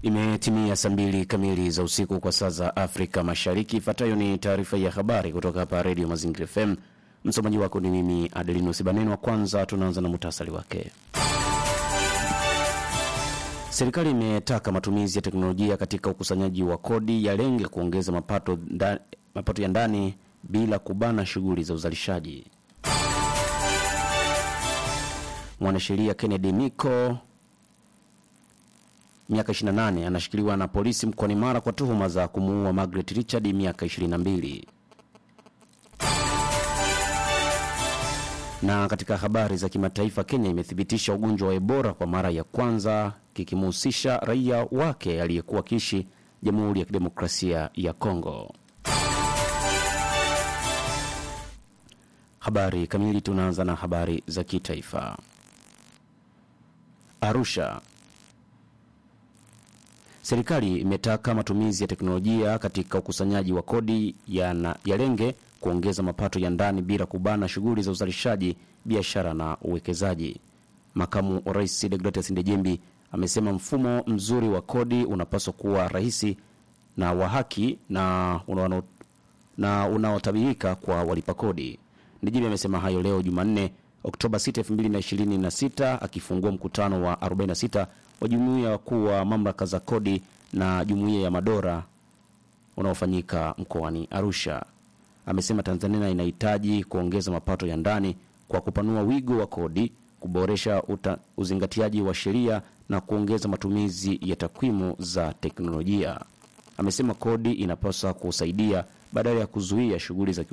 Imetimia saa mbili kamili za usiku kwa saa za Afrika Mashariki. Ifuatayo ni taarifa ya habari kutoka hapa Redio Mazingira FM. Msomaji wako ni mimi Adelino Sibanenwa. Kwanza tunaanza na muhtasari wake. Serikali imetaka matumizi ya teknolojia katika ukusanyaji wa kodi yalenge kuongeza mapato, nda, mapato ya ndani bila kubana shughuli za uzalishaji. Mwanasheria Kennedy Miko miaka 28 anashikiliwa na polisi mkoani Mara kwa tuhuma za kumuua Margaret Richard miaka 22. Na katika habari za kimataifa, Kenya imethibitisha ugonjwa wa Ebola kwa mara ya kwanza kikimhusisha raia wake aliyekuwa akiishi Jamhuri ya Kidemokrasia ya Kongo. Habari kamili, tunaanza na habari za kitaifa. Arusha. Serikali imetaka matumizi ya teknolojia katika ukusanyaji wa kodi yalenge kuongeza mapato ya ndani bila kubana shughuli za uzalishaji, biashara na uwekezaji. Makamu wa Rais Deogratias Ndejembi amesema mfumo mzuri wa kodi unapaswa kuwa rahisi na wa haki na unaotabirika na unaotabirika kwa walipa kodi. Ndejembi amesema hayo leo Jumanne Oktoba 6, 2026 akifungua mkutano wa 46 wa jumuiya wakuu wa mamlaka za kodi na jumuiya ya madola unaofanyika mkoani Arusha. Amesema Tanzania inahitaji kuongeza mapato ya ndani kwa kupanua wigo wa kodi, kuboresha uta, uzingatiaji wa sheria na kuongeza matumizi ya takwimu za teknolojia. Amesema kodi inapaswa kusaidia badala ya kuzuia shughuli za